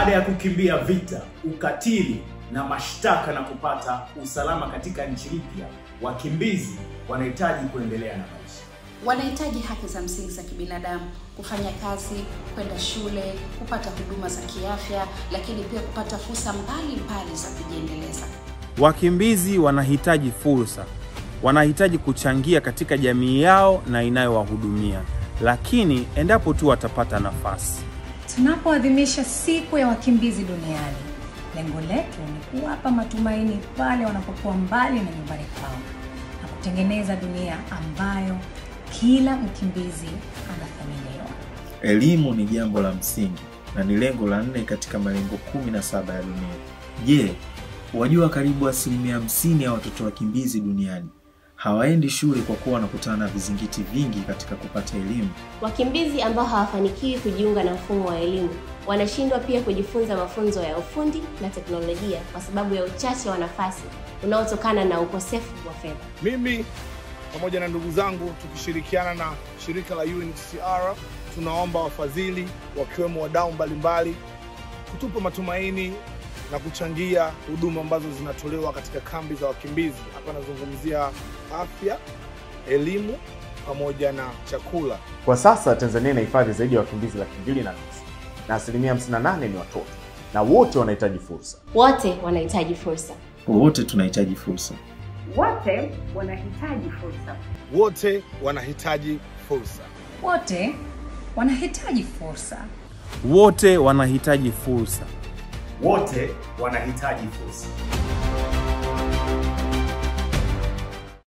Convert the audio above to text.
Baada ya kukimbia vita, ukatili na mashtaka na kupata usalama katika nchi mpya, wakimbizi wanahitaji kuendelea na maisha. Wanahitaji haki za msingi za kibinadamu, kufanya kazi, kwenda shule, kupata huduma za kiafya, lakini pia kupata fursa mbalimbali za kujiendeleza. Wakimbizi wanahitaji fursa, wanahitaji kuchangia katika jamii yao na inayowahudumia, lakini endapo tu watapata nafasi. Tunapoadhimisha siku ya wakimbizi duniani, lengo letu ni kuwapa matumaini pale wanapokuwa mbali na nyumbani kwao na kutengeneza dunia ambayo kila mkimbizi anathaminiwa. Elimu ni jambo la msingi na ni lengo la nne katika malengo kumi na saba ya dunia. Je, wajua karibu asilimia hamsini ya watoto wakimbizi duniani hawaendi shule kwa kuwa wanakutana na vizingiti vingi katika kupata elimu. Wakimbizi ambao hawafanikiwi kujiunga na mfumo wa elimu wanashindwa pia kujifunza mafunzo ya ufundi na teknolojia kwa sababu ya uchache wa nafasi unaotokana na ukosefu wa fedha. Mimi pamoja na ndugu zangu tukishirikiana na shirika la UNHCR tunaomba wafadhili wakiwemo wadau mbalimbali kutupa matumaini na kuchangia huduma ambazo zinatolewa katika kambi za wakimbizi. Hapa nazungumzia afya, elimu pamoja na chakula. Kwa sasa Tanzania inahifadhi zaidi ya wakimbizi laki mbili na nusu na asilimia 58 ni watoto na wote wanahitaji fursa. Wote wanahitaji fursa. Wote tunahitaji fursa. Wote wanahitaji fursa. Wote wanahitaji fursa. Wote wanahitaji fursa. Wote wanahitaji fursa. Wote wanahitaji fursa.